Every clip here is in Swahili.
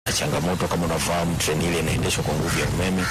changamoto. Kama unafahamu treni ile inaendeshwa kwa nguvu ya umeme.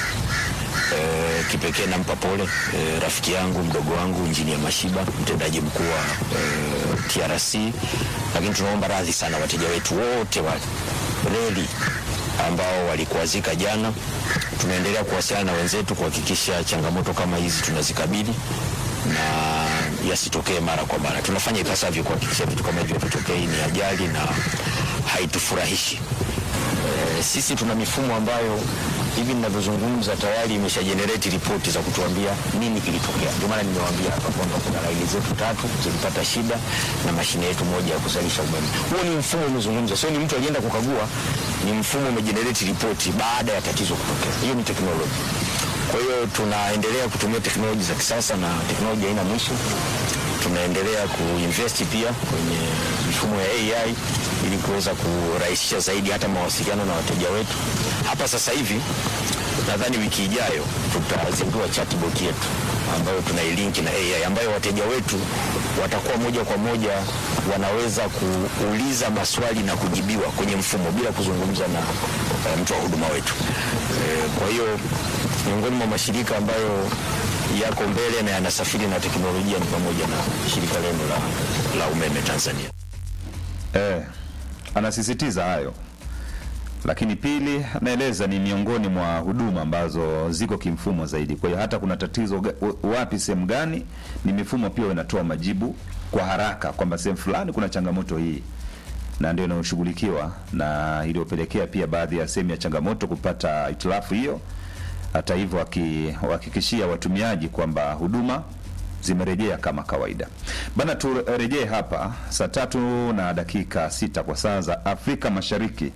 E, kipekee nampa pole e, rafiki yangu mdogo wangu Injinia Mashiba, mtendaji mkuu wa e, TRC, lakini tunaomba radhi sana wateja wetu wote wa reli ambao walikuazika jana. Tunaendelea kuwasiliana na wenzetu kuhakikisha changamoto kama hizi tunazikabili na yasitokee mara kwa mara. Tunafanya ipasavyo kuhakikisha vitu kama hivyo vitokei, ni ajali na haitufurahishi. E, sisi tuna mifumo ambayo hivi ninavyozungumza tayari imesha generate ripoti za kutuambia nini kilitokea. Ndio maana nimewaambia hapa kwamba kuna laini zetu tatu zilipata shida na mashine yetu moja ya kuzalisha umeme. Huo ni mfumo umezungumza, sio ni mtu alienda kukagua, ni mfumo umegenerate ripoti baada ya tatizo kutokea. Hiyo ni teknolojia. Kwa hiyo tunaendelea kutumia teknolojia za kisasa na teknolojia haina mwisho. Tunaendelea kuinvest pia kwenye mifumo ya AI ili kuweza kurahisisha zaidi hata mawasiliano na wateja wetu. Hapa sasa hivi nadhani wiki ijayo tutazindua chatbot yetu ambayo tunailinki na AI ambayo wateja wetu watakuwa moja kwa moja wanaweza kuuliza maswali na kujibiwa kwenye mfumo bila kuzungumza na uh, mtu wa huduma wetu. E, kwa hiyo miongoni mwa mashirika ambayo yako mbele na yanasafiri na teknolojia ni pamoja na shirika lenu la, la umeme Tanzania. Eh, anasisitiza hayo, lakini pili, anaeleza ni miongoni mwa huduma ambazo ziko kimfumo zaidi. Kwa hiyo hata kuna tatizo wapi, sehemu gani, ni mifumo pia inatoa majibu kwa haraka kwamba sehemu fulani kuna changamoto hii, na ndio inayoshughulikiwa na iliyopelekea pia baadhi ya sehemu ya changamoto kupata hitilafu hiyo. Hata hivyo, wakihakikishia watumiaji kwamba huduma zimerejea kama kawaida bana. Turejee hapa saa tatu na dakika sita kwa saa za Afrika Mashariki.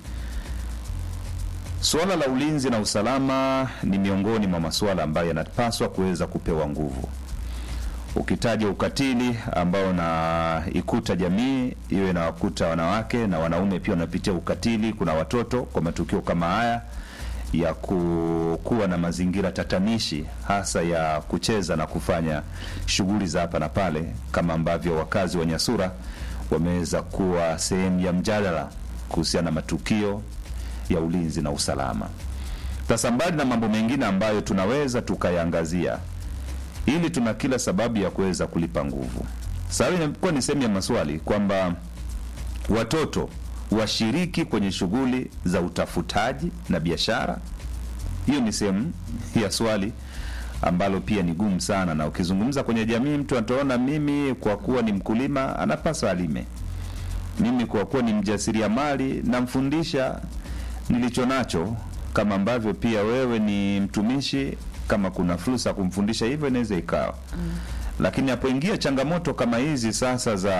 Suala la ulinzi na usalama ni miongoni mwa masuala ambayo yanapaswa kuweza kupewa nguvu. Ukitaja ukatili ambao unaikuta jamii hiyo, inawakuta wanawake na wanaume pia wanapitia ukatili. Kuna watoto kwa matukio kama haya ya kuwa na mazingira tatanishi hasa ya kucheza na kufanya shughuli za hapa na pale, kama ambavyo wakazi wa Nyasura wameweza kuwa sehemu ya mjadala kuhusiana na matukio ya ulinzi na usalama. Sasa, mbali na mambo mengine ambayo tunaweza tukayaangazia, ili tuna kila sababu ya kuweza kulipa nguvu. Sasa imekuwa ni sehemu ya maswali kwamba watoto washiriki kwenye shughuli za utafutaji na biashara. Hiyo ni sehemu ya swali ambalo pia ni gumu sana, na ukizungumza kwenye jamii, mtu ataona mimi kwa kuwa ni mkulima anapaswa alime, mimi kwa kuwa ni mjasiriamali namfundisha nilicho nacho, kama ambavyo pia wewe ni mtumishi, kama kuna fursa kumfundisha hivyo, inaweza ikawa mm. Lakini hapoingia changamoto kama hizi sasa za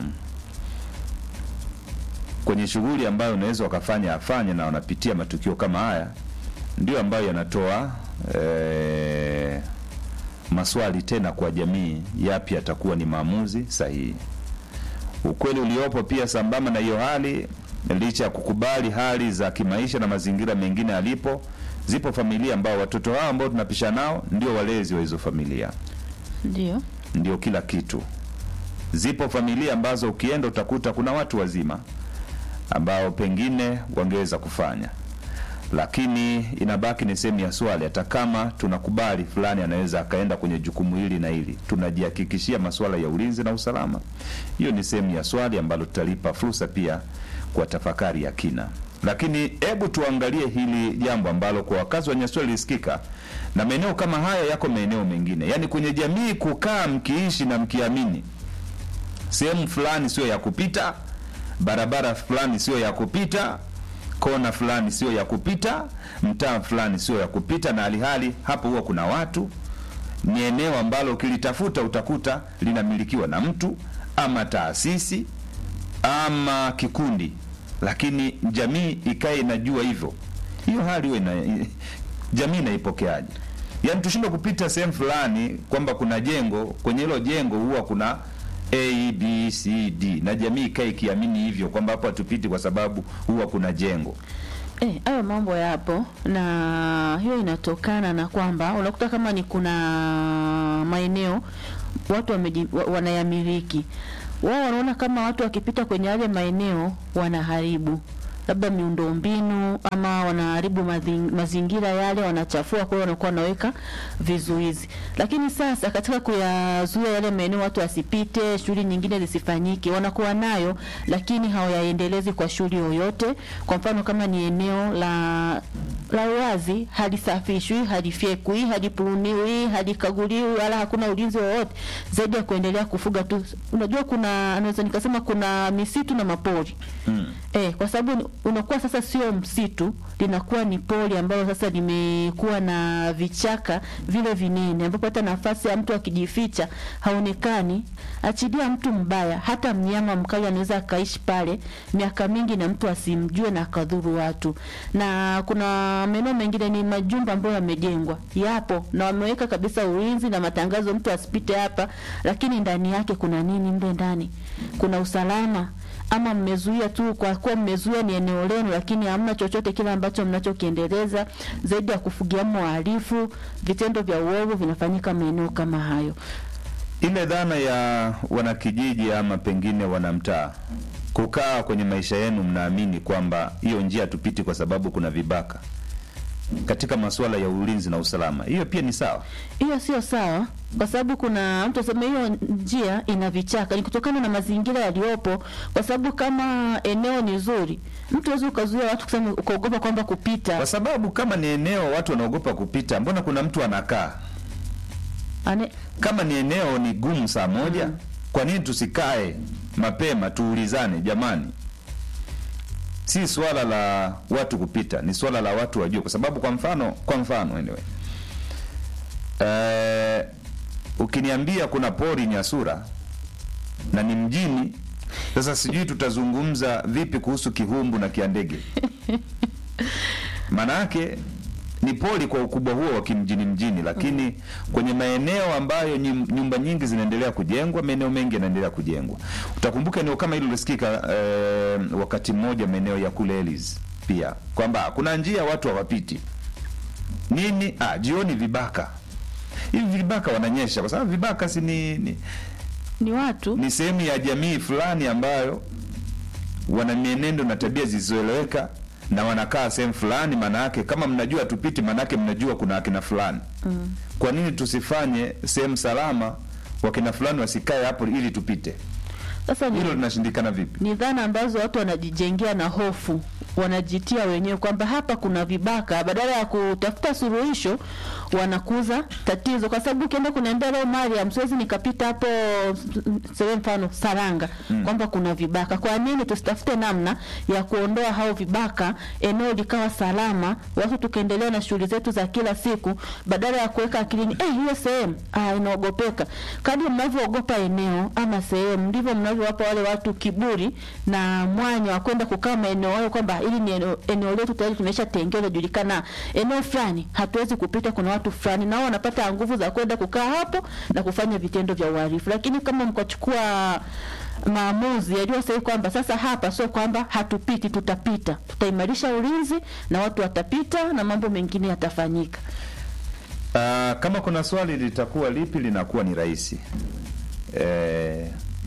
kwenye shughuli ambayo unaweza wakafanya afanye na wanapitia matukio kama haya, ndio ambayo yanatoa e, maswali tena kwa jamii, yapi yatakuwa ni maamuzi sahihi. Ukweli uliopo pia, sambamba na hiyo hali, licha ya kukubali hali za kimaisha na mazingira mengine alipo, zipo familia ambao watoto hao ambao tunapisha nao ndio walezi wa hizo familia, ndio ndio kila kitu. Zipo familia ambazo ukienda utakuta kuna watu wazima ambao pengine wangeweza kufanya, lakini inabaki ni sehemu ya swali. Hata kama tunakubali fulani anaweza akaenda kwenye jukumu hili na hili, tunajihakikishia masuala ya ulinzi na usalama? Hiyo ni sehemu ya swali ambalo tutalipa fursa pia kwa tafakari ya kina. Lakini hebu tuangalie hili jambo ambalo kwa wakazi wa Nyasua lilisikika, na maeneo kama haya yako maeneo mengine, yaani kwenye jamii kukaa mkiishi na mkiamini sehemu fulani sio ya kupita barabara fulani sio ya kupita, kona fulani sio ya kupita, mtaa fulani sio ya kupita, na alihali hapo huwa kuna watu. Ni eneo ambalo ukilitafuta utakuta linamilikiwa na mtu ama taasisi ama kikundi, lakini jamii ikae inajua hivyo. Hiyo hali huwa ina jamii inaipokeaje? Yaani tushindwe kupita sehemu fulani kwamba kuna jengo, kwenye hilo jengo huwa kuna A, B, C, D na jamii ikae ikiamini hivyo kwamba hapo hatupiti kwa sababu huwa kuna jengo. Eh, hayo mambo yapo na hiyo inatokana na kwamba unakuta kama ni kuna maeneo watu wameji, wa, wanayamiliki wao, wanaona kama watu wakipita kwenye yale maeneo wanaharibu labda miundombinu ama wanaharibu mazing- mazingira yale, wanachafua, kwa hiyo wanakuwa wanaweka vizuizi. Lakini sasa katika kuyazuia yale maeneo watu wasipite, shughuli nyingine zisifanyike, wanakuwa nayo lakini hawayaendelezi kwa shughuli yoyote. Kwa mfano kama ni eneo la la uwazi, halisafishwi, halifyekwi, halipuruniwi, halikaguliwi, wala hakuna ulinzi wowote zaidi ya kuendelea kufuga tu. Unajua, kuna naweza nikasema kuna misitu na mapori Mm. Eh, kwa sababu ni- unakuwa sasa sio msitu, linakuwa ni pori ambalo sasa limekuwa na vichaka vile vinene, ambapo hata nafasi ya mtu akijificha haonekani. Achilia mtu mbaya, hata mnyama mkali anaweza akaishi pale miaka mingi na mtu asimjue na akadhuru watu. Na kuna maeneo mengine ni majumba ambayo yamejengwa, yapo na wameweka kabisa ulinzi na matangazo, mtu asipite hapa, lakini ndani yake kuna nini? Mle ndani kuna usalama ama mmezuia tu kwa kuwa mmezuia ni eneo lenu, lakini hamna chochote kile ambacho mnachokiendeleza zaidi ya kufugia wahalifu. Vitendo vya uovu vinafanyika maeneo kama hayo. ile dhana ya wanakijiji ama pengine wanamtaa kukaa kwenye maisha yenu, mnaamini kwamba hiyo njia tupiti kwa sababu kuna vibaka katika masuala ya ulinzi na usalama, hiyo pia ni sawa. Hiyo sio sawa, kwa sababu kuna mtu asema hiyo njia ina vichaka, ni kutokana na mazingira yaliyopo. Kwa sababu kama eneo ni zuri, mtu hawezi ukazuia watu kusema ukaogopa kwamba kupita Kwa sababu kama ni eneo watu wanaogopa kupita, mbona kuna mtu anakaa? Ane, Kama ni eneo ni gumu saa moja, kwa nini tusikae mapema tuulizane? Jamani, si swala la watu kupita, ni swala la watu wajue, kwa sababu kwa mfano, kwa mfano anyway, eh, ukiniambia kuna pori Nyasura na ni mjini, sasa sijui tutazungumza vipi kuhusu Kihumbu na Kiandege. Maana yake ni pori kwa ukubwa huo wa kimjini mjini, lakini kwenye maeneo ambayo nyum- nyumba nyingi zinaendelea kujengwa, maeneo mengi yanaendelea kujengwa. Utakumbuka eneo kama hilo lisikika eh, wakati mmoja maeneo ya kule Elis pia kwamba kuna njia watu hawapiti nini, ah, jioni vibaka hivi vibaka wananyesha, kwa sababu vibaka si ni, ni, ni watu ni sehemu ya jamii fulani ambayo wana mienendo na tabia zisizoeleweka na wanakaa sehemu fulani. Maana yake kama mnajua tupiti, maana yake mnajua kuna akina fulani mm. Kwa nini tusifanye sehemu salama, wakina fulani wasikae hapo ili tupite? sasa ni Hilo linashindikana vipi? ni dhana ambazo watu wanajijengea na hofu, wanajitia wenyewe kwamba hapa kuna vibaka, badala ya kutafuta suluhisho wanakuza tatizo, kwa sababu ukienda kuniambia leo Mariam, siwezi nikapita hapo sema mfano Saranga kwamba kuna vibaka. Kwa nini tusitafute namna ya kuondoa hao vibaka, eneo likawa salama, watu tukaendelea na shughuli zetu za kila siku, badala ya kuweka akilini eh, hiyo sehemu ah, inaogopeka. Kadri mnavyoogopa eneo ama sehemu, ndivyo mnavyowapa wale watu kiburi na mwanya wa kwenda kukaa maeneo hayo, kwamba hili ni eneo, eneo letu tayari tumesha tengewa, julikana eneo fulani hatuwezi kupita, kuna watu fulani, nao wanapata nguvu za kwenda kukaa hapo na kufanya vitendo vya uhalifu. Lakini kama mkachukua maamuzi yaliyo sahihi kwamba sasa hapa sio kwamba hatupiti, tutapita, tutaimarisha ulinzi na watu watapita na mambo mengine yatafanyika. Ah, kama kuna swali litakuwa lipi, linakuwa ni rahisi eh,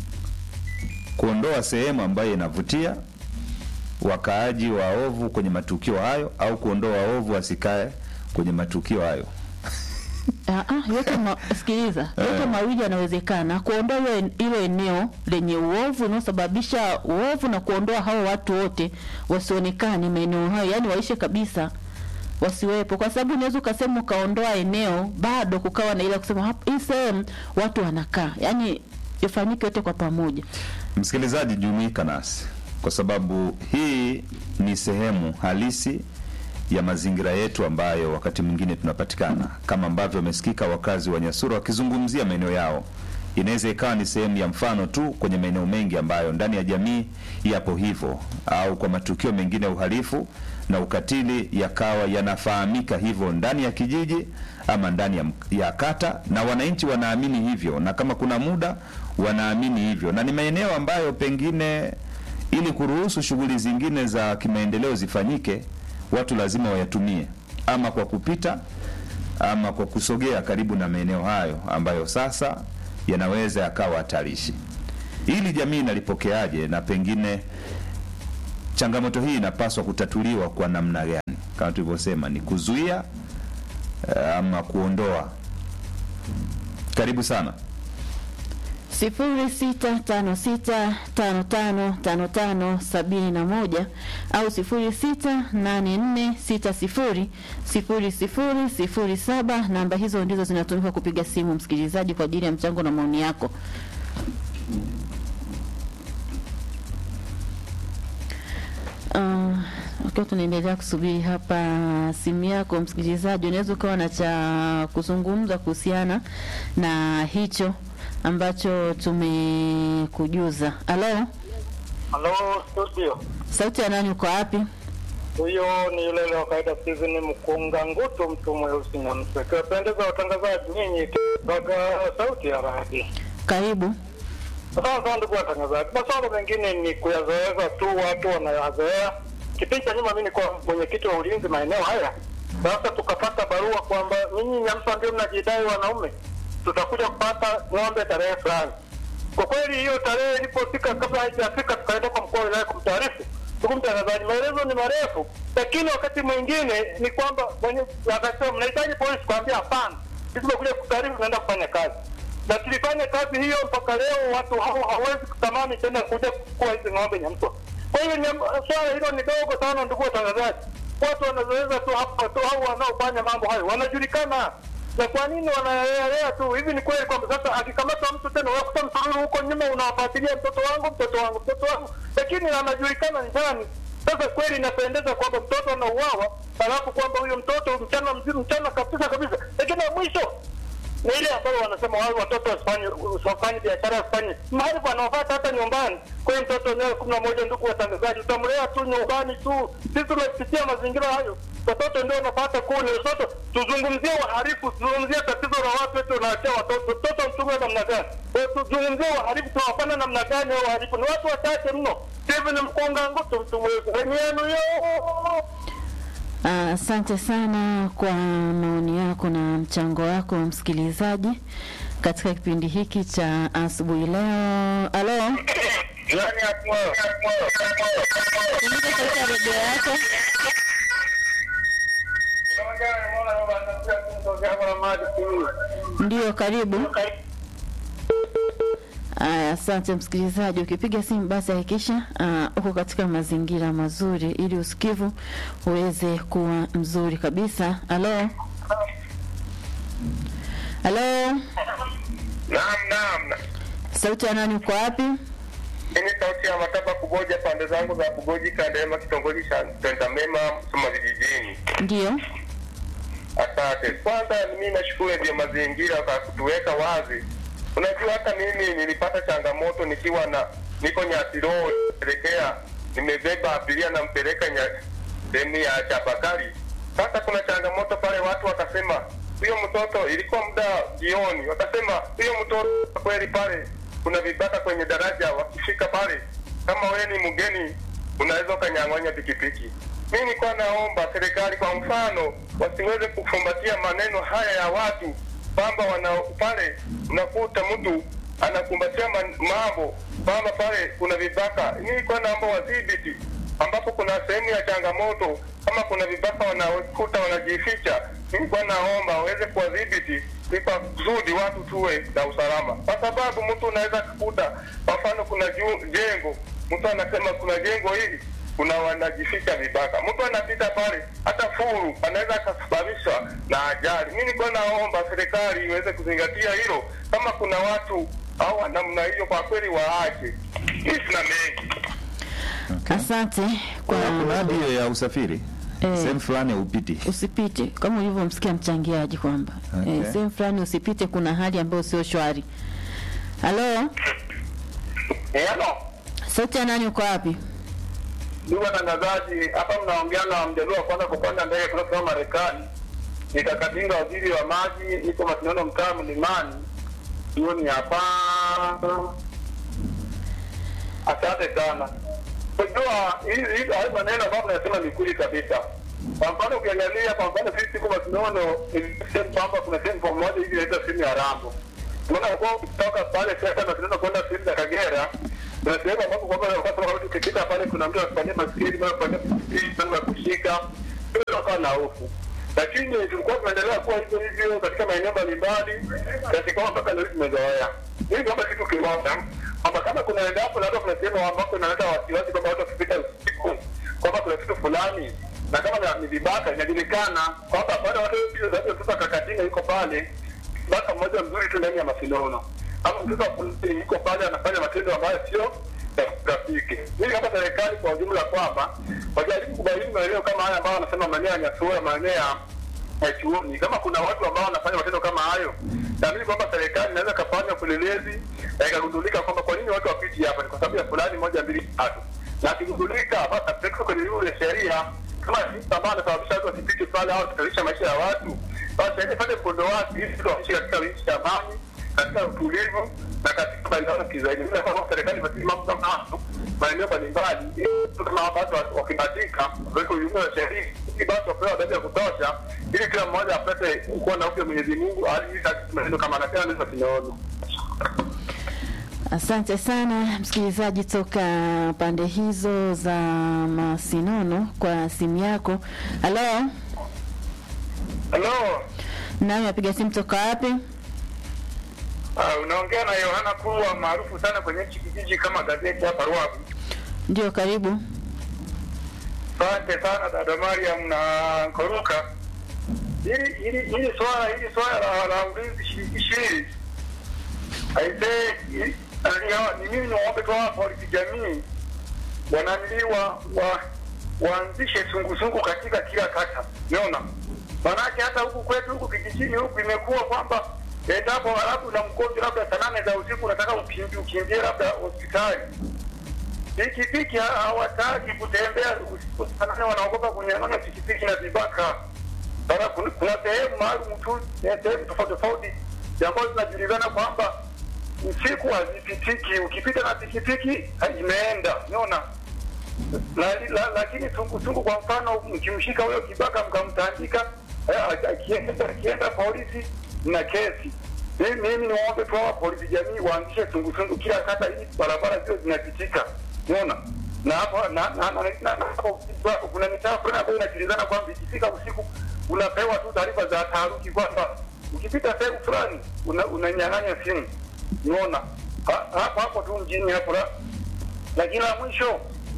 kuondoa sehemu ambayo inavutia wakaaji waovu kwenye matukio hayo, au kuondoa waovu wasikae kwenye matukio hayo. Ah, ah, yote ma, sikiliza, yote mawili yanawezekana. Kuondoa hilo en- hilo eneo lenye uovu unaosababisha uovu na kuondoa hao watu wote wasionekane maeneo hayo, yani waishe kabisa, wasiwepo, kwa sababu unaweza ukasema ukaondoa eneo bado kukawa na ile kusema hapa hii sehemu watu wanakaa, yani ifanyike yote kwa pamoja. Msikilizaji, jumuika nasi kwa sababu hii ni sehemu halisi ya mazingira yetu ambayo wakati mwingine tunapatikana, kama ambavyo wamesikika wakazi wa Nyasura wakizungumzia maeneo yao. Inaweza ikawa ni sehemu ya mfano tu kwenye maeneo mengi ambayo ndani ya jamii yapo hivyo, au kwa matukio mengine ya uhalifu na ukatili yakawa yanafahamika hivyo ndani ya kijiji ama ndani ya, ya kata, na wananchi wanaamini hivyo, na kama kuna muda wanaamini hivyo, na ni maeneo ambayo pengine ili kuruhusu shughuli zingine za kimaendeleo zifanyike, watu lazima wayatumie ama kwa kupita ama kwa kusogea karibu na maeneo hayo ambayo sasa yanaweza yakawa hatarishi. Ili jamii inalipokeaje na pengine changamoto hii inapaswa kutatuliwa kwa namna gani? Kama tulivyosema, ni kuzuia eh, ama kuondoa. Karibu sana. sifuri sita tano sita tano tano tano tano sabini na moja au sifuri sita nane nne sita sifuri sifuri sifuri sifuri saba. Namba hizo ndizo zinatumika kupiga simu msikilizaji, kwa ajili ya mchango na maoni yako. Uh, Wakiwa tunaendelea kusubiri hapa simu yako msikilizaji, unaweza ukawa na cha kuzungumza kuhusiana na hicho ambacho tumekujuza. Halo, Halo studio, sauti ya nani? Uko wapi? huyo ni yule ile wa kawaida Steven Mkunga Ngutu, mtu mweusi na mswe. Kiwapendeza watangazaji nyinyi kaga sauti ya radi. Karibu. Sasa ndugu watangazaji, masuala mengine ni kuyazoeza tu, watu wanayazoea. Kipindi cha nyuma mimi nilikuwa mwenyekiti wa ulinzi maeneo haya, sasa tukapata barua kwamba nyinyi Nyamsa ndio mnajidai wanaume, tutakuja kupata ng'ombe tarehe fulani. Kwa kweli hiyo tarehe ilipofika, kabla haijafika, tukaenda kwa mkuu wa wilaya kumtaarifu. Ndugu mtangazaji, maelezo ni marefu, lakini wakati mwingine ni kwamba mwenye akasema mnahitaji polisi, kuambia hapana, sisi tumekuja kutaarifu, tunaenda kufanya kazi na tulifanya kazi hiyo mpaka leo. Watu hao hawezi kutamani tena kuja kuchukua hizi ng'ombe Nyamswa. Kwa hiyo nyam- swala hilo ni dogo sana, ndugu watangazaji. Watu wanazoeza tu hapa tu, hao wanaofanya mambo hayo wanajulikana, na kwa nini wanayalea tu hivi? Ni kweli kwamba sasa akikamatwa mtu tena unakuta msururu huko nyuma unawafuatilia mtoto wangu, mtoto wangu, mtoto wangu, lakini anajulikana ni nani. Sasa kweli inapendeza kwamba mtoto anauawa, alafu kwamba huyo mtoto mchana mzima, mchana kabisa kabisa, lakini na mwisho ni ile ambayo wanasema wale watoto wasifanye wasifanye biashara wasifanye mahali wanaopata hata nyumbani. Kwa hiyo mtoto leo kumi na moja, ndugu watangazaji, utamlea tu nyumbani tu. Sisi tumepitia mazingira hayo, watoto ndio wanapata kule. Watoto tuzungumzie wahalifu, tuzungumzie tatizo la watu wetu, wanaachia watoto mtoto mtume namna gani? Eh, Tuzungumzie wahalifu, tunawafanya namna gani? Hao wahalifu ni watu wachache mno. Steven Mkunga Ngutu, mtu mweusi, elimu yenu yo Ah, Asante sana kwa maoni yako na mchango wako msikilizaji katika kipindi hiki cha asubuhi leo. Halo, yani hapo punguza sauti ya redio yako. Ndio, karibu. Aya, asante msikilizaji. Ukipiga simu basi hakikisha ah, uko katika mazingira mazuri ili usikivu uweze kuwa mzuri kabisa. Halo, halo, Naam, naam. sauti ya nani? Uko wapi? Mimi sauti ya Mataba Kuboja, pande zangu za Kuboji, Kandema, kitongoji cha Tentamema, Msoma vijijini. Ndio, Asante. Kwanza mimi nashukuru vya mazingira kwa kutuweka wazi. Unajua hata mimi nilipata changamoto nikiwa na niko Nyatiro elekea, nimebeba abiria nampeleka nya sehemu ya Chabakari. Sasa kuna changamoto pale, watu wakasema huyo mtoto, ilikuwa muda jioni, wakasema huyo mtoto kweli pale kuna vibaka kwenye daraja, wakifika pale, kama wewe ni mgeni unaweza ukanyang'anya pikipiki. Mimi nilikuwa naomba serikali kwa mfano wasiweze kufumbatia maneno haya ya watu kwamba wana pale unakuta mtu anakumbatia man- mambo kwamba pale kuna vibaka. Mimi nilikuwa naomba wadhibiti ambapo kuna sehemu ya changamoto, kama kuna vibaka wanakuta wanajificha, mimi nilikuwa naomba waweze kuwadhibiti ili kwa kusudi watu tuwe na usalama, kwa sababu mtu unaweza kukuta, kwa mfano kuna ju- jengo, mtu anasema kuna jengo hili kuna wanajificha vibaka, mtu anapita pale, hata furu anaweza akasababishwa na ajali. Mimi nilikuwa naomba serikali iweze kuzingatia hilo, kama kuna watu au wa namna hiyo, kwa kweli waache. Mimi sina mengi. asante kwa Kuna hadi hiyo ya usafiri Eh. sehemu fulani haupiti. usipite kama ulivyomsikia mchangiaji kwamba Okay. eh, sehemu fulani usipite, kuna hali ambayo sio shwari. Halo, Eh, halo sauti ya nani? Uko wapi? ndugu watangazaji, hapa mnaongea na mjaluo wa kwanza kupanda ndege kutoka Marekani. Nikakadinga waziri wa maji, niko Masindano, mtaa Mlimani, jioni hapa. Asante sana. Unajua hii hii haya maneno ambayo mnasema ni kweli kabisa. Kwa mfano ukiangalia, kwa mfano sisi tuko Masindano, sehemu kwamba kuna sehemu pamoja hivi inaitwa sehemu ya Rambo. Unaona kwa kutoka pale sasa Masindano kwenda sehemu ya Kagera na sehemu ambapo kwamba wakati wa ukipita pale kuna mtu anafanyia maskini mara kufanyia maskini mara kushika ndio wakawa na hofu lakini tulikuwa tunaendelea kuwa hivyo hivyo katika maeneo mbalimbali katika kwamba mpaka leo tumezoea hii kama kitu kimoja kwamba kama kuna endapo labda kuna sehemu ambapo inaleta wasiwasi kwamba watu wakipita usiku kwamba kuna kitu fulani na kama na- ni vibaka inajulikana kwamba baada ya watu zaidi ya mtoto kakatinga yuko pale baka mmoja mzuri tu ndani ya mashindano ama mtoto wa polisi yuko pale anafanya matendo ambayo sio ya rafiki. Mimi kama serikali kwa ujumla kwamba wajaribu kubaini maeneo kama haya ambayo wanasema maeneo ya Nyasura, maeneo ya ya chuoni, kama kuna watu ambao wanafanya matendo kama hayo, naamini kwamba serikali inaweza kafanya upelelezi na ikagundulika kwamba kwa nini watu wapiti hapa, ni kwa sababu ya fulani moja mbili tatu, na akigundulika basi apelekwe kwenye vyombo vya sheria kama jinsi ambayo anasababisha watu wasipite pale au kutalisha maisha ya watu, basi aende pale mkondo wake ili watu waishi katika nchi ya amani, katika utulivu na katika maendeleo kizaidi. Mimi naona kwamba serikali imetii mambo kama hayo maeneo mbalimbali, ili watu kama watu wakibatika waweke ujumbe wa sheria ili basi wapewe adhabu ya kutosha, ili kila mmoja apate kuwa na upya Mwenyezi Mungu, ili maneno kama anasema ndizo tunaona. Asante sana msikilizaji toka pande hizo za Masinono kwa simu yako. Halo, Halo, nami napiga simu toka wapi? uh, unaongea na Yohana Kulwa maarufu sana kwenye hichi kijiji kama gazeti hapa Ruavu. Ndio, karibu. Asante sana dada Mariam na Koruka. Hili hili hili swala hili swala la, la ulinzi shirikishi hili aisee, hili- ni- ni mimi niwaombe tu hawa polisi jamii wanamiliwa wa waanzishe sungusungu katika kila kata, unaona manake hata huku kwetu huku kijijini huku imekuwa kwamba endapo halafu na mgonjwa labda saa nane za usiku unataka ukimbie ukimbie labda hospitali pikipiki ha- hawataki kutembea usiku sana, wanaogopa kunyang'anya pikipiki na vibaka. Sasa kuna- kuna sehemu maalum tu, eh, sehemu tofauti tofauti ambazo zinajulikana kwamba usiku hazipitiki. Ukipita na pikipiki ha, imeenda, unaona la, la, lakini sungusungu kwa mfano, mkimshika huyo kibaka mkamtandika, eh, akienda akienda polisi na kesi. Mimi mimi niwaombe tu hawa polisi jamii waanzishe sungusungu kila kata, ili barabara zio zinapitika, unaona na hapo na na na na- na hapo kuna mitaa fulani ambayo inajulikana kwamba ikifika usiku unapewa tu taarifa za taharuki kwamba ukipita sehemu fulani una- unanyang'anya simu, unaona Ha- hapo hapo tu mjini hapo la lakini la mwisho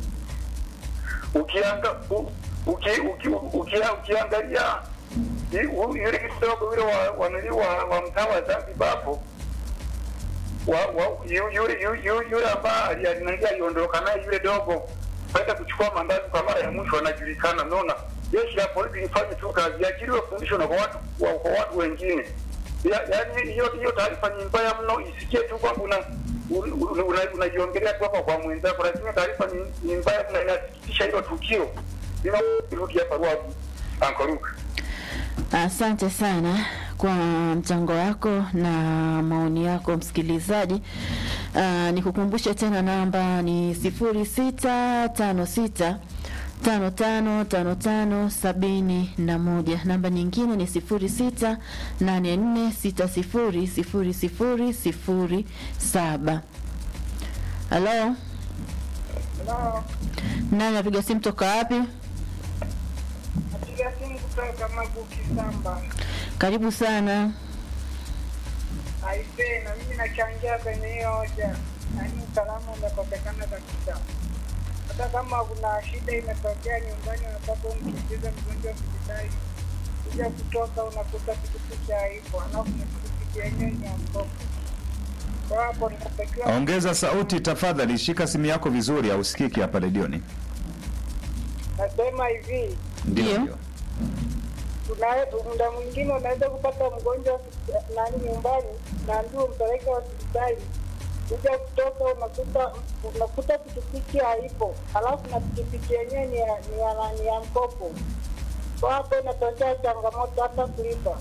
ukianga u- uki, uki, uki, ukiangalia i- u- yule kidogo yule wa wanili wa, wa mtaa wa Zanzibar hapo wa, wa, yu- yule yu- yu- yule ambaye alinaingia aliondoka naye yule dogo kwenda kuchukua mandazi kwa mara ya mwisho anajulikana. Unaona, jeshi la polisi lifanye tu kazi, iachiliwe fundisho na kwa watu wa, kwa watu wengine. Ya- Yaani hiyo hiyo taarifa ni mbaya mno, isikie tu kwamba una un- una- unajiongelea tu hapa kwa mwenzako, lakini taarifa ni, ni mbaya mno, inasikitisha hilo tukio. Ninarudi hapa Ruavu, Ankoruka. Asante sana kwa mchango wako na maoni yako msikilizaji. Uh, nikukumbushe tena namba ni sifuri sita tano sita tano tano tano tano sabini na moja. Namba nyingine ni sifuri sita nane nne sita sifuri sifuri sifuri sifuri saba. Halo, nani apiga simu toka wapi? Napiga simu kutoka Maguki Samba. Karibu sana. Aisee, na mimi nachangia kwenye hiyo hoja, yaani usalama umekosekana kabisa. Hata kama kuna shida imetokea nyumbani, unataka umkimbize mgonjwa hospitali, kuja kutoka unakuta pikipiki haipo, alafu na pikipiki yenyewe ni ya mkopo. Kwa hapo natakiwa Ongeza sauti tafadhali, shika simu yako vizuri, hausikiki hapa redioni. nasema hivi Ndio. ndio. Una- muda mwingine unaweza kupata mgonjwa nani nyumbani, naambiwa umpeleke hospitali, kuja kutoka unakuta unakuta pikipiki haipo, halafu na pikipiki yenyewe ni ya ni ya, ni ya mkopo. Kwa hapo inatokea changamoto hata kulipa.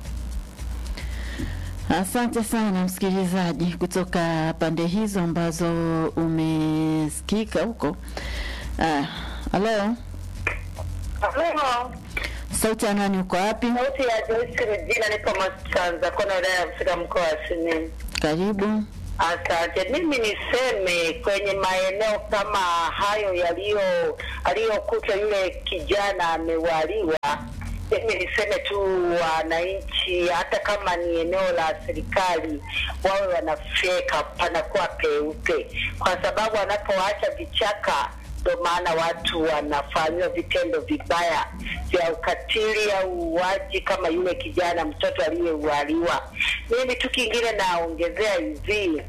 Asante sana msikilizaji kutoka pande hizo ambazo umesikika huko. Ah, Halo, Halo, sauti ya nani? Uko wapi? sauti ya Joyce Regina, nipo Masanza, kona wilaya ya Msira, mkoa wa Simiyu. Karibu. Asante. Mimi niseme kwenye maeneo kama hayo yaliyo aliyokuta yule kijana amewaliwa, mimi niseme tu wananchi, hata kama ni eneo la serikali, wawe wanafyeka panakuwa peupe, kwa sababu wanapoacha vichaka ndo maana watu wanafanyiwa vitendo vibaya vya ukatili au uuaji kama yule kijana mtoto aliyeualiwa. Mimi tu kingine naongezea hivi,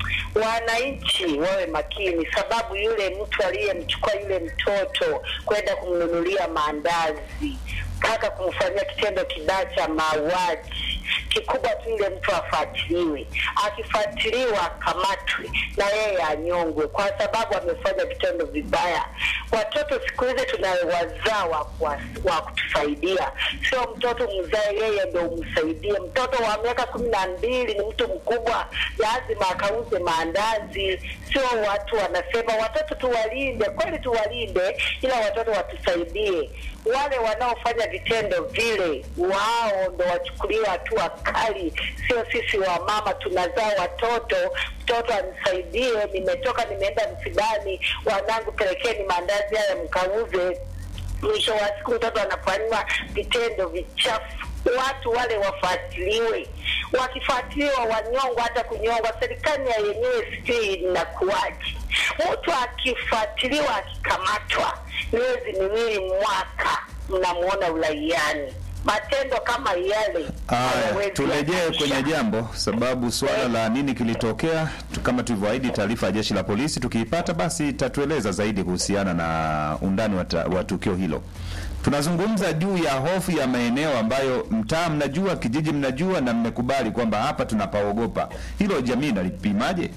wananchi wawe makini, sababu yule mtu aliyemchukua yule mtoto kwenda kumnunulia maandazi mpaka kumfanyia kitendo kibaya cha mauaji kikubwa tu yule mtu afuatiliwe, akifuatiliwa akamatwe na yeye anyongwe, kwa sababu amefanya vitendo vibaya. Watoto siku hizi tunawazaa wa, wa, wa kutusaidia, sio mtoto mzae yeye ndo umsaidie. Mtoto wa miaka kumi na mbili ni mtu mkubwa, lazima akauze maandazi. Sio watu wanasema watoto tuwalinde, kweli tuwalinde, ila watoto watusaidie. Wale wanaofanya vitendo vile, wao ndo wachukuliwe hatua kali, sio sisi wa mama tunazaa watoto, mtoto anisaidie, nimetoka nimeenda msibani, wanangu pelekeni maandazi haya mkauze. Mwisho wa siku mtoto anafanyiwa vitendo vichafu. Watu wale wafuatiliwe, wakifuatiliwa wanyongwa, hata kunyongwa. Serikali ya yenyewe sijui inakuwaje, mtu akifuatiliwa akikamatwa miezi miwili mwaka, mnamuona uraiani. Matendo kama yale Aya, hayawezi turejee yakaisha. kwenye jambo, sababu suala la nini kilitokea, tu- kama tulivyoahidi, taarifa ya jeshi la polisi tukiipata, basi itatueleza zaidi kuhusiana na undani wa, ta- wa tukio hilo. Tunazungumza juu ya hofu ya maeneo ambayo mtaa mnajua, kijiji mnajua, na mmekubali kwamba hapa tunapaogopa. Hilo jamii nalipimaje?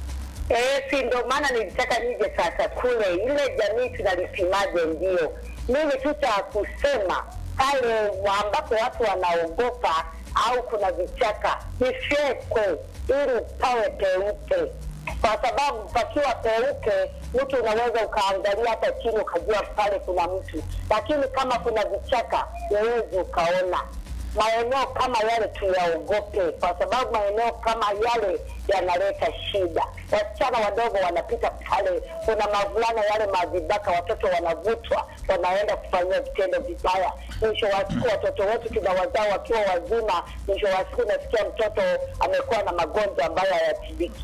Eh, si ndo maana nilitaka nije sasa kule ile jamii tunalipimaje? Ndio mimi tu cha kusema pale ambapo watu wanaogopa au kuna vichaka vifyekwe ili pawe peupe, kwa sababu pakiwa peupe mtu unaweza ukaangalia hata chini ukajua pale kuna mtu, lakini kama kuna vichaka huwezi ukaona maeneo kama yale tuyaogope, kwa sababu maeneo kama yale yanaleta shida. Wasichana wadogo wanapita pale, kuna mavulana yale mavibaka, watoto wanavutwa, wanaenda kufanyia vitendo vibaya. Mwisho wa siku watoto wetu tunawazaa wakiwa wazima, mwisho wa siku nasikia mtoto amekuwa na magonjwa ambayo hayatibiki.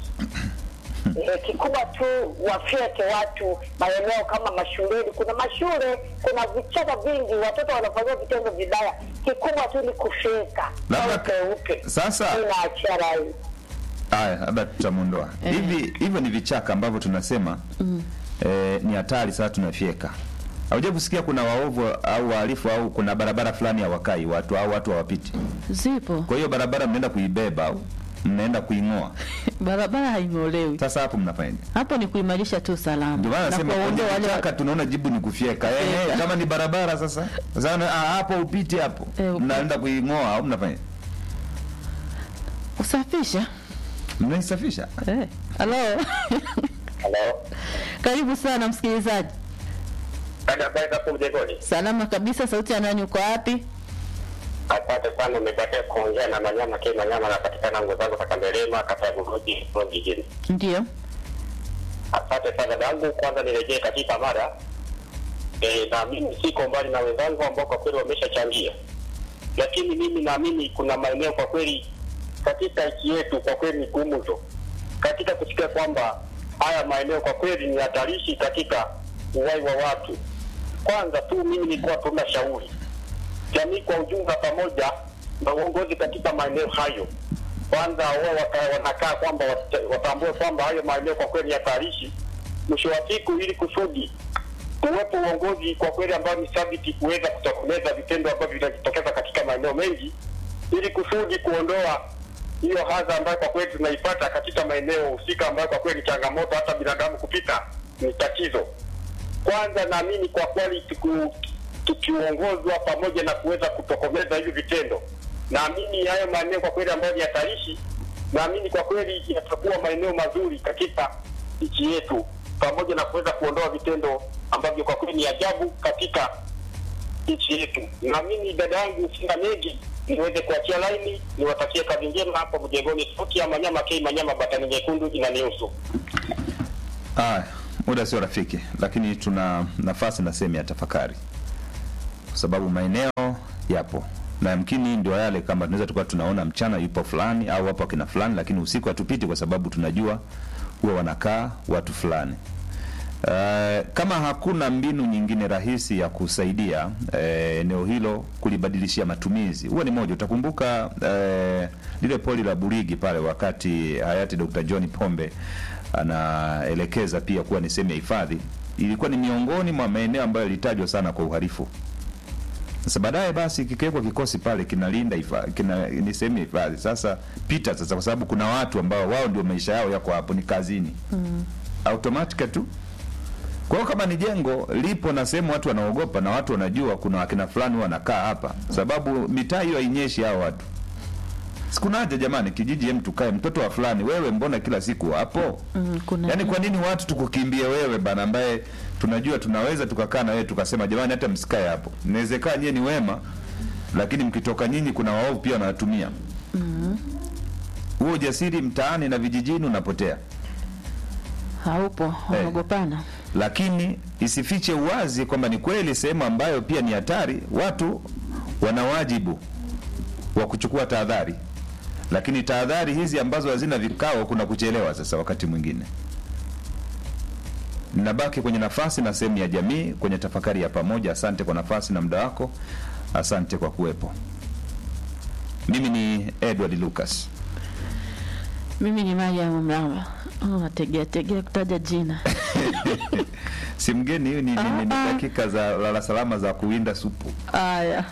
E, kikubwa tu wafyeke watu maeneo kama mashuleni. Kuna mashule, kuna vichaka vingi, watoto wanafanyia vitendo vibaya. Kikubwa tu ni kufyeka Labda- au peupe. sasa- inaachia rai Haya, labda tutamuondoa hivi hivyo. Ni vichaka ambavyo tunasema eh, ni hatari. Sasa tunafyeka. Hauja kusikia kuna waovu au wahalifu au kuna barabara fulani hawakai watu au watu hawapiti, Zipo kwa hiyo barabara mnaenda kuibeba au mnaenda kuing'oa. barabara haing'olewi. Sasa hapo mnafanyaje? Hapo ni kuimarisha tu salama Ndio maana na nasema kwenye kuwaondoa wale vichaka tunaona jibu ni kufyeka. Eh, eh, Kufyeka. kama ni barabara sasa sasa na- ah, hapo upiti hapo Eh, upiti. mnaenda kuing'oa au mnafanya kusafisha. mnaisafisha? Eh, halo Halo. karibu sana msikilizaji. Dada habari za hapo mjengoni? Salama kabisa. Sauti ya nani? Uko wapi? Asante sana, umepatia kuongea na Manyama K Manyama, napatikana nguo zangu za Kandelema, kata ya Buruji, jijini. Ndio. Asante sana dangu, kwanza nirejee katika mara e, na mimi siko mbali na wenzangu ambao kwa kweli wameshachangia, lakini mimi naamini kuna maeneo kwa kweli katika nchi yetu kwa kweli ni gumzo katika kusikia kwamba haya maeneo kwa kweli ni hatarishi katika uhai wa watu. Kwanza tu mimi nilikuwa tuna shauri jamii kwa ujumla pamoja na uongozi katika maeneo hayo, kwanza wao waka- wanakaa kwamba wat- watambue kwamba hayo maeneo kwa kweli hatarishi. Mwisho wa siku, ili kusudi uwepo uongozi kwa kweli ambao ni thabiti kuweza kutokomeza vitendo ambavyo vinajitokeza katika maeneo mengi, ili kusudi kuondoa hiyo hadha ambayo kwa kweli tunaipata katika maeneo husika, ambayo kwa kweli changamoto hata binadamu kupita ni tatizo kwanza naamini kwa kweli tuku- tukiongozwa pamoja na kuweza kutokomeza hivi vitendo, naamini hayo maeneo kwa kweli ambayo ni hatarishi, naamini kwa kweli yatakuwa maeneo mazuri katika nchi yetu, pamoja na kuweza kuondoa vitendo ambavyo kwa kweli ni ajabu katika nchi yetu. Na mimi dada yangu sina mengi, niweze kuachia laini, niwatakie kazi njema hapo mjengoni. Sauti ya Manyama K Manyama Batani Nyekundu inanihusu. Aya, muda sio rafiki, lakini tuna nafasi na sehemu ya tafakari, kwa sababu maeneo yapo na yamkini ndio yale, kama tunaweza tukawa tunaona mchana yupo fulani au wapo akina fulani, lakini usiku hatupiti kwa sababu tunajua huwa wanakaa watu fulani. Uh, kama hakuna mbinu nyingine rahisi ya kusaidia eh, eneo hilo kulibadilishia matumizi, huwa ni moja. Utakumbuka eh, lile poli la Burigi pale, wakati hayati Dr. John Pombe anaelekeza pia kuwa ni sehemu ya hifadhi, ilikuwa ni miongoni mwa maeneo ambayo yalitajwa sana kwa uhalifu. Sasa baadaye basi kikiwekwa kikosi pale kinalinda hifadhi, kina, ni sehemu ya hifadhi. Sasa pita sasa, kwa sababu kuna watu ambao wao ndio maisha yao yako hapo, ni kazini mm. automatic tu kwa hiyo kama ni jengo lipo na sehemu watu wanaogopa na watu wanajua kuna wakina fulani wanakaa hapa, sababu mitaa hiyo hainyeshi hao watu. Sikuna haja jamani, kijiji hem, tukae mtoto wa fulani, wewe mbona kila siku hapo? Mm, kuna Yaani kwa nini watu tukukimbie wewe bana, ambaye tunajua tunaweza tukakaa na wewe tukasema jamani, hata msikae hapo. Inawezekana nyie ni wema, lakini mkitoka nyinyi kuna waovu pia wanawatumia. Huo ujasiri mtaani na vijijini unapotea. haupo, wanaogopana. lakini isifiche uwazi kwamba ni kweli sehemu ambayo pia ni hatari, watu wana wajibu wa kuchukua tahadhari, lakini tahadhari hizi ambazo hazina vikao, kuna kuchelewa. Sasa wakati mwingine ninabaki kwenye nafasi na sehemu ya jamii kwenye tafakari ya pamoja. Asante kwa nafasi na muda wako, asante kwa kuwepo. Mimi ni Edward Lucas. Mimi ni Mariam Mramba. Oh, nategea tegea kutaja jina. Si mgeni, hiyo ni, ni, ni, ni Ah, ah. dakika za lala salama za kuwinda supu. Aya,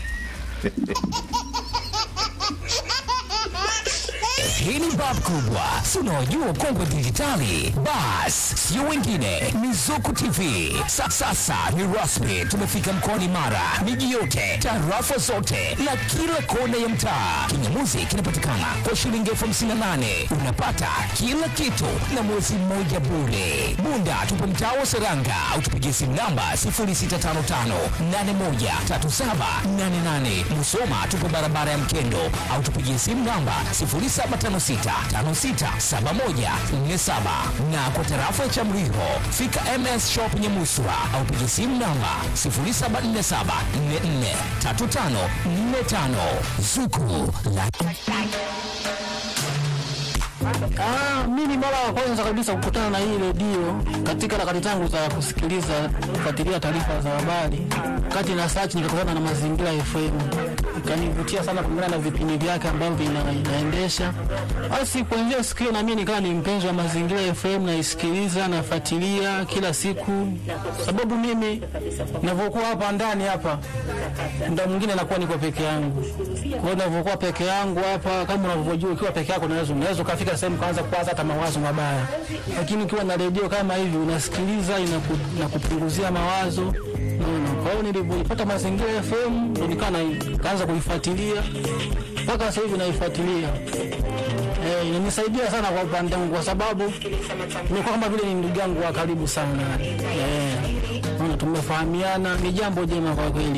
Hii ni bab kubwa, si unaojua kongwe dijitali. Bas, sio wengine, ni Zuku TV. Sa, sasa ni rasmi, tumefika mkoani Mara, miji yote, tarafa zote na kila kona ya mtaa. Kinyamuzi kinapatikana kwa shilingi elfu hamsini na nane unapata kila kitu na mwezi mmoja bure. Bunda tupo mtaa wa Seranga au tupigie simu namba 0655813788. Musoma tupo barabara ya Mkendo au tupigie simu namba 0756567147 na kwa tarafa ya Chamriho fika MS Shop Nyamuswa au pigie simu namba 0747443545 Zuku la Ah, mimi mara ya kwanza kabisa kukutana na hii redio katika harakati zangu za kusikiliza kufuatilia taarifa za habari, kati na search nikakutana na Mazingira FM, ikanivutia sana kulingana na vipindi vyake ambavyo ina, inaendesha. Basi kuanzia siku hiyo na mimi nikawa ni mpenzi wa Mazingira FM, naisikiliza nafuatilia kila siku, sababu mimi ninavyokuwa hapa ndani hapa muda mwingine nakuwa niko peke yangu. Kwa hiyo ninavyokuwa peke yangu hapa, kama unavyojua, ukiwa peke yako unaweza unaweza ukafika sehemu kaanza kuwaza hata mawazo mabaya, lakini ukiwa na redio kama hivi unasikiliza, inaku, inakupunguzia mawazo Unaona? Kwa hiyo nilivyoipata Mazingira FM ndo nikawa na- kaanza kuifuatilia mpaka sasa hivi naifuatilia. Eh, inanisaidia sana kwa upande wangu kwa sababu imekuwa kama vile ni ndugu yangu wa karibu sana. Eh, unaona, tumefahamiana, ni jambo jema kwa kweli.